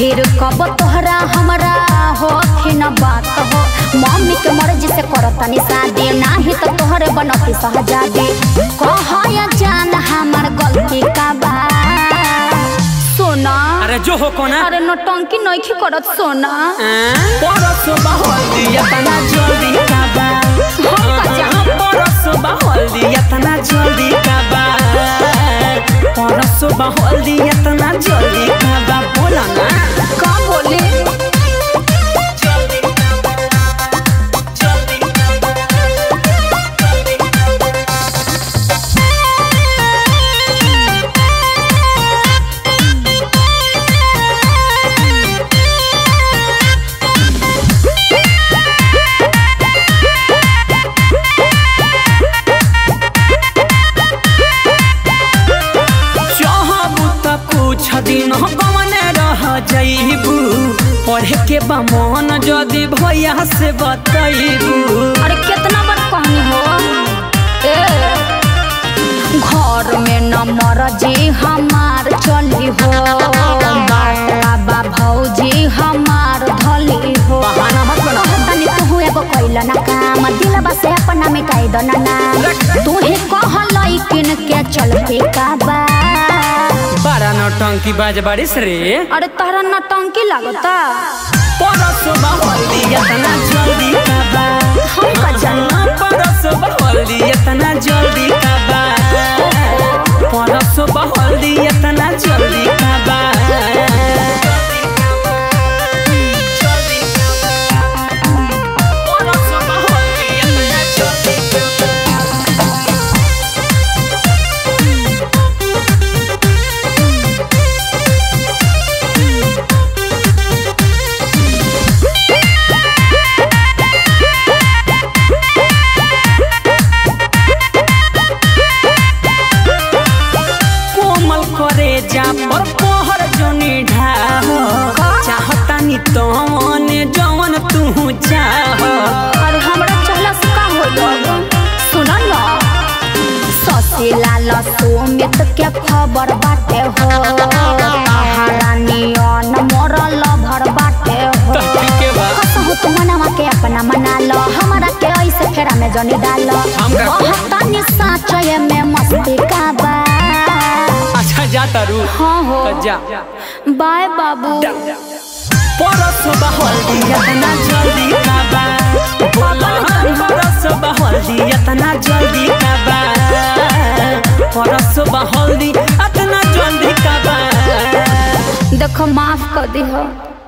फिर कब तोहरा हमरा हो न बात हो मम्मी के मर्जी से करतनी शादी नाही तो तोहरे बनती सहजादी कह या जान हमार गलती का बा सोना अरे जो हो कोना अरे नौटंकी नइखी करत सोना परसो बहल्दी इतना जल्दी काबा हम का जान परसो बहल्दी इतना जल्दी काबा परसो बहल्दी इतना जल्दी काबा बोला ना का बोले जल्दी काबा जल्दी काबा जल्दी काबा चाहबू त कुछ दिन कमने रह जइबू पढ़े के बा मन जदि भैया से बतैबू अरे कितना बड़ा कहानी हो ए घर में न मरजी हमार चली हो बाबा भौजी हमार धली हो बहाना मत बना तनी तू एगो कैल ना काम दिलबा से अपना मिटाई दो ना नाम तू ही कहलई किन के चलते का बा बड़ा नौटंकी बाज बारिश रे अरे तहरा नटंकी लागता परस बहल्दी इतना जल्दी काबा हम का जानी परस बहल्दी इतना जल्दी काबा परस बहल्दी इतना जल्दी काबा परस बहल्दी इतना जल्दी काबा कोमल करे जा पर पहर जनी ढाह चाहतानी तो मने जवन तू चाह अरे हमरा चहला से का होई सुन न ससी लाल सुमित के खबर बाटे हो महारानियन मोरल भर बाटे हो तो ठीक है बा। कसहु तू मनवा के अपना मना लो हमरा के ऐसे फेरा में जनी डाल हम का- बहुतनी साचय में मस्ती का बा अच्छा जा तारू हाँ हो तो जा बाय बाबू परस बहल्दी इतना जल्दी काबा बोला परस बहल्दी इतना जल्दी काबा परस बहल्दी इतना जल्दी काबा देखो माफ कर दी हो